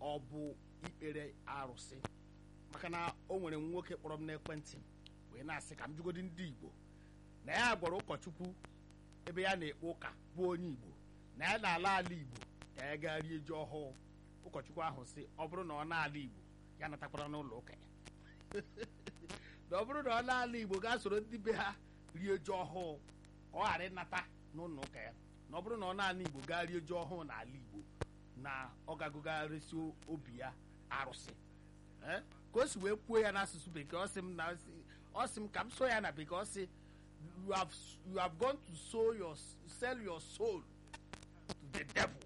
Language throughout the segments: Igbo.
ọ bụ ikpere arụsị maka na o nwere nwoke kpọrọ m n'ekwentị wee na-asị ka m jụgodi ndị igbo na ya gwara ụkọchukwu ebe ya na-ekpe ụka bụ onye igbo na ya na-ala ala igbo ka ya gaa rie ji ọhụụ ụkọchukwu ahụ sị ọ bụrụ na ọ na-ala igbo ya natakwara n'ụlọ ụka ya na ọ bụrụ na ọ na-ala igbo gaa soro ndị be ha rie ji ọhụụ ka ọ ghara ịnata n'ụlọ ụka ya na ọ bụrụ na ọ na-ala igbo gaa rie ji ọhụụ n'ala igbo na ọ gagụgarịsị obi ya arụsị Eh? ka o si wee kwuo ya n'asụsụ bekee ọ sị m na ọ sị m ka m so ya na bekee ọ sị you have, you have gone to sow your, sell your soul to the devil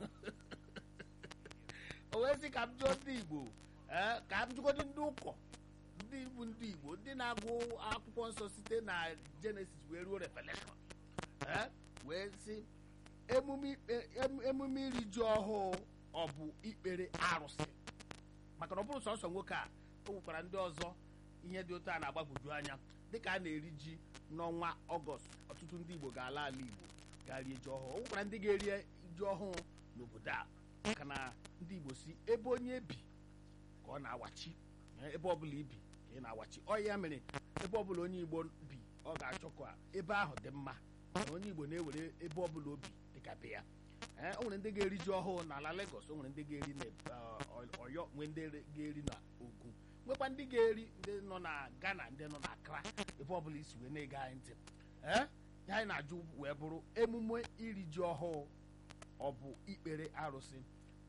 o wee sị ka m jụọ ndị igbo eh, ka m jụgodị ndị ụkọ ndị bụ ndị igbo ndị na-agụ akwụkwọ nsọ site na jenesis wee ruo revelation eh, wee sị emume ikpe- em- emume iri ji ọhụụ ọ bụ ikpere arụsị maka na ọ bụrụ sọsọ nwoke a o nwekwara ndị ọzọ ihe dị otu a na-agbagwoju anya dịka a na-eri ji n'ọnwa ọgọst ọtụtụ ndị igbo ga-ala ala igbo gaa rie ji ọhụụ o nwekwara ndị ga-eri ji ọhụụ n'obodo a maka na ndị igbo si ebe onye bi ka ọ na-awachi Eh, ebe ọbụla ibi ka ị na-awachi ọ ya mere ebe ọbụla onye igbo bi ọ ga-achọ ka ebe ahụ dị mma na onye igbo na-ewere ebe ọbụla obi dịka be ya ee o nwere ndị ga-eri ji ọhụụ n'ala Lagos o nwere ndị ga-eri na eh, Ọyọ nwee ndị ga-eri na Ogun nwekwa ndị ga-eri ndị nọ na Ghana ndị nọ na Accra ebe ọbụla isi wee na-ege anyị ntị ee ihe anyị na-ajụ wee bụrụ emume iri ji ọhụụ ọ bụ ikpere arụsị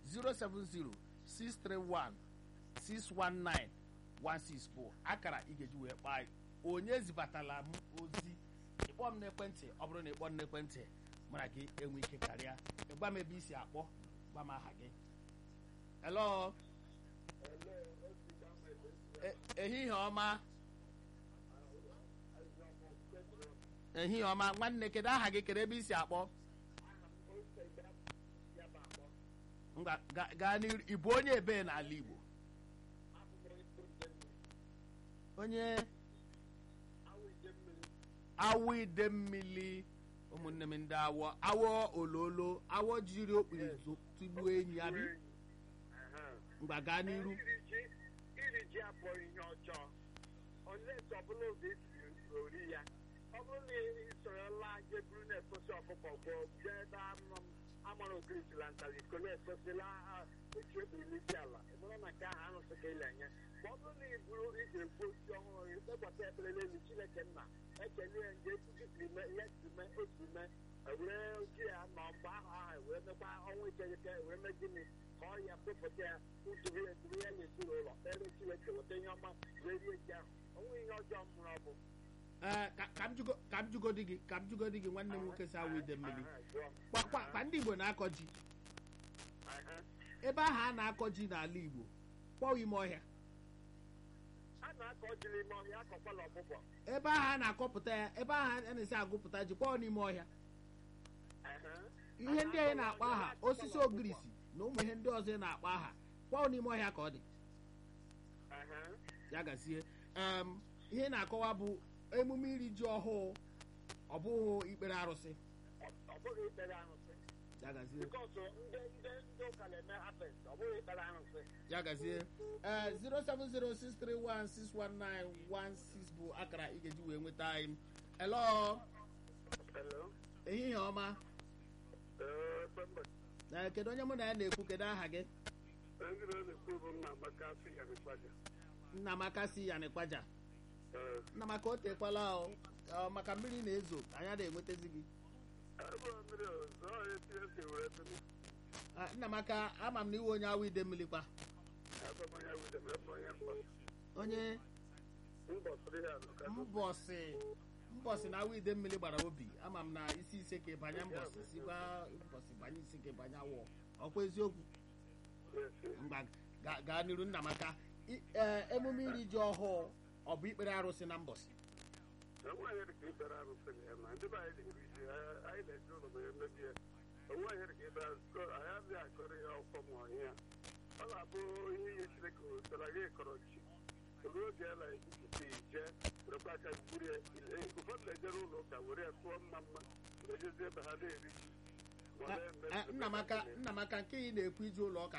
07063161916 bụ akara ị ga-eji wee kpaa anyị. onye zibatala m ozi ịkpọ m n'ekwentị ọ bụrụ na ịkpọ m n'ekwentị mara gị enwe ike karịa ịgba m ebe isi akpọ gba m aha gị hello E- ehihie ọma ehihie ọma nwanne kedu aha gị kedu ebe isi akpọ Ngwa, ga- gaa n'iru ị bụ onye ebe n'ala Igbo onye awụ ide mmiri ụmụnne m ndị awọ awọ ololo awọ jiri okpiri zo- tụgbuo enyi abi mgba gaa n'iru iri ji iri ji abụọ ihe ọjọọ olee etu ọbụla oge esi ori ya ọ bụrụ na ị sorola je buru na-efosi ọkụkọ gboo jee ebe anụ amara okirisila ntaliko na-efosila etu ebiri isi ala ịbụrụ na nke ahụ arụsị ka ịla enye ma ọ bụrụ na ị bụrụ ị ga-egbu osi ọhụrụ ịkpọkọta ekpere n'elu chineke nna ekele ya nje etu gị siri mee ihe siri mee o siri mee ewere oji ya nọ mgbe ahụ ahụ wee mekwa ọnwa ikeghete wee mee gịnị ka ọ ya kpụpụta ya uturu ya eturu ya n'ezinụlọ kpere chineke weta ihe ọma wee rie ji ahụ onwe ihe ọjọọ mụrụ ọ bụ Ee, ka ka m jugo- ka m jugodi gị ka m jugodi gị nwanne m nwoke si awụ ide mmiri kwa kwa kwa ndị Igbo na-akọ ji ebe ahụ a na-akọ ji n'ala Igbo kpọọ ime ọhịa a na-akọ jiri ime ọhịa akọkwala ọkpụkpọ ebe ahụ a na-akọpụta ya ebe ahụ a na-esi agụpụta ji kpọọ n'ime ọhịa ihe ndị anyị na-akpọ aha osisi ogirisi na ụmụ ihe ndị ọzọ ị na-akpọ aha kpọọ n'ime ọhịa ka ọ dị ya gazie em, ihe ị na-akọwa bụ emume iri ji ọhụụ ọ bụghị ikpere arụsị ọ bụghị ikpere arụsị ya gazie bikọs ndị ndị ndị ụka na-eme hapes ọ bụghị ikpere arụsị ya gazie ee 07063161916 bụ akara ị ga-eji wee nweta anyị hello Hello. ehihie ọma Ee, Pembe. na kedu onye mụ na ya na-ekwu kedu aha gị Ndị na-ekwu bụ nna Amaka si ya n'ikpaja. nnamaka si ya n'ịkpaja Ee, nnamaka o tekwala o ọ, maka mmiri na-ezo anyị na-enwetazi gị ebe mmiri ọzọ ọ eti esi were tụnụ. Ah, nnamaka ama m na iwe onye awụ ide mmiri kwa Ebe mmanya wudem ebe onye mkpọ. onye Mbọsịrị ya nọ ka mbọsị mbọsị na awụ ide mmiri gbara obi ama m na isi ise ka ịbanye mbọsị sikwa mbọsị banye isi ka ịbanye awọ ọkwa eziokwu mgba ga- gaa n'iru nnamaka I- ee, emume iri ji ọhụụ ọ bụ ikpere arụsị na mbọsị Enweghị dị ka ikpere arụsị na ya na ndị be anyị na-eri ji anyị anyị na-eji ụlọ ma emebi ya. Enweghị dị ka ikpere arụsị anyị adịghị akọrọ ya ọkọ ma ọhịa. Ọ na-abụ ihe ihe Chineke wetara gị kọrọ ji. Ruo oge ya na-ekwupụta ije werekwa aka gburu ya. Ụfọdụ na-ejere ụlọ ụka were ya tụọ mma mma na-ejezi ebe ha na-eri ji. Ma Ah, na-eme- ah, nnamaka nnamaka nke ị na-ekwu ije ụlọ ụka